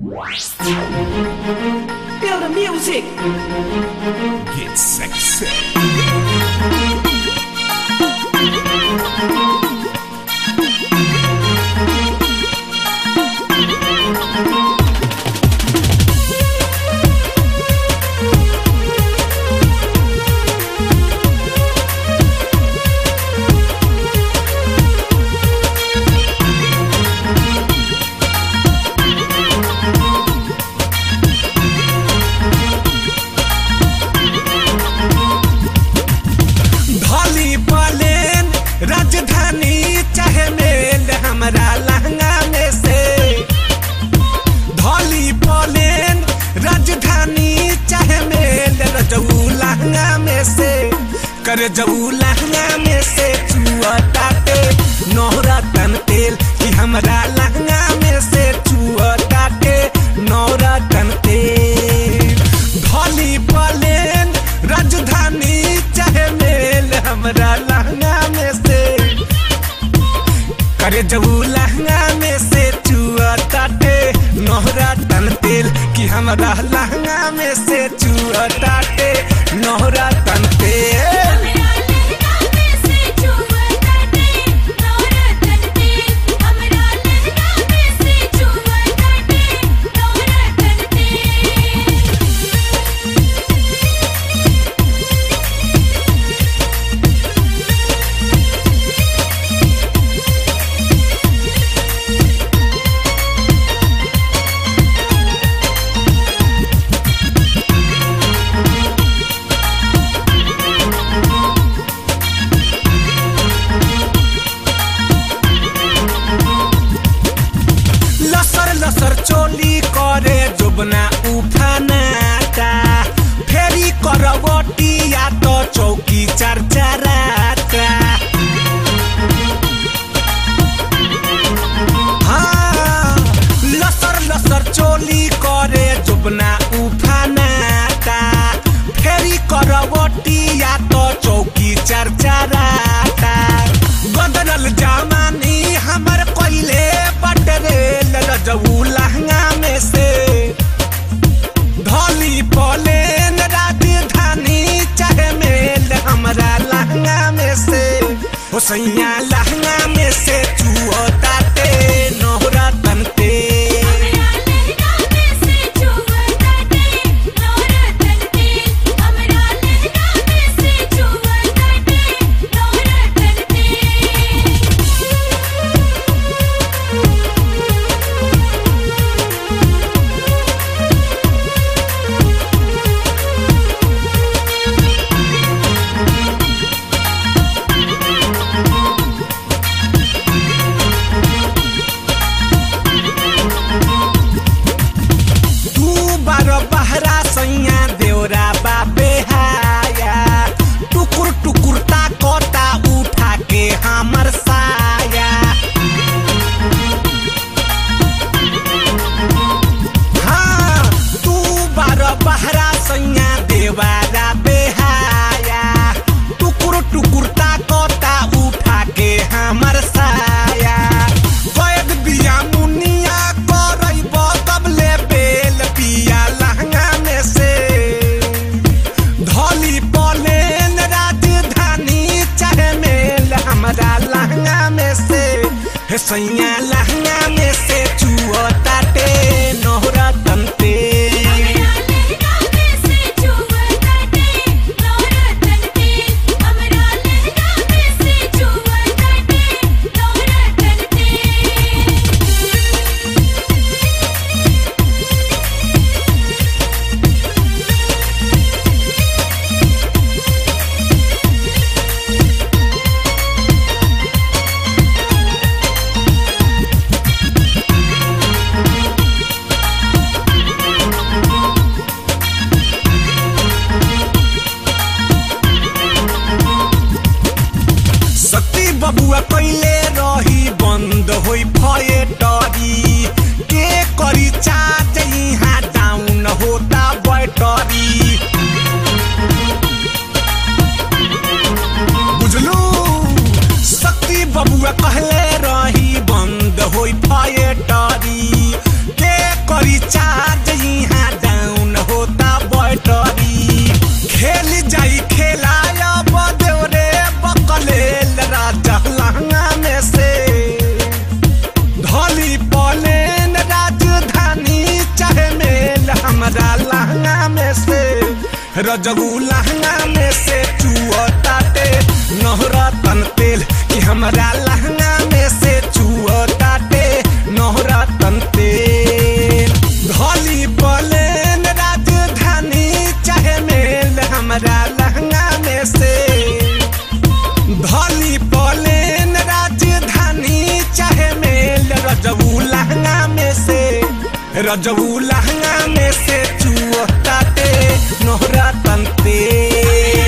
Feel the music. Get sexy. धली पलेन राजधानी चाहे मेल हमरा लहंगा में से धली पलेन राजधानी चाहे मेल रजऊ लहंगा में से कर जऊ लहंगा में से चुआ टाटे नौरा तन तेल कि हमरा लहंगा में से चुआ टाटे नौरा तन तेल धली पलेन राजधानी चाहे मेल हमरा लहंगा में से करे जबू लहंगा में से चुआ टाटे नोहरा तन तेल कि हमरा लहंगा में से चुआ टाटे नोहरा तन तेल हमरा लहंगा में से चुआ काटे नौरा तनते हमरा लहंगा में से चुआ काटे नौरा तनते लसर लसर चोली करे जोबना उफानाटा फेरी करवटी या तो चौकी चरचराटा हाँ, लसर लसर चोली करे जोबना उफानाटा फेरी करवटी या तो चौकी चरचराटा बदलल जमानी हमर कोइले बटरे लजऊ लहंगा में से धली पलेन राजधानी चाहे मेल हमरा लहंगा में से हो सैया लहंगा में से चुओ ताते नोहरा तनते हमरा लहंगा में से चुआ काटे नौरा तनते हमरा लहंगा में से चुआ काटे नौरा तनते तू बार बहरा सैया देवरा बापे हाया टुकुर टुकुर ताकोता उठा के हमर साया हाँ तू बार बहरा सैया देवारा बेहाया टुकुर टुकुर ताकोता उठा के हमर साया वैद बिया मुनिया करैब तब ले बेल पिया लहंगा में से धली पलेन राजधानी चाहे मेल हमरा लहंगा में से हे सैया लहंगा में से चुआ ताटे नोहरा तनते हमरा लहंगा में से चुआ काटे नौरा तनते हमरा लहंगा में से चुआ काटे नौरा तनते हाँ रजऊ लहंगा में से चुअताटे नहरा तन तेल कि हमरा लहंगा में से चुअताटे नहरा तन तेल धली पलेन राजधानी चाहे मेल हमरा लहंगा में से धली पलेन राजधानी चाहे मेल रजऊ लहंगा में से रजऊ लहंगा में से चुअताटे नोहरा तन तेल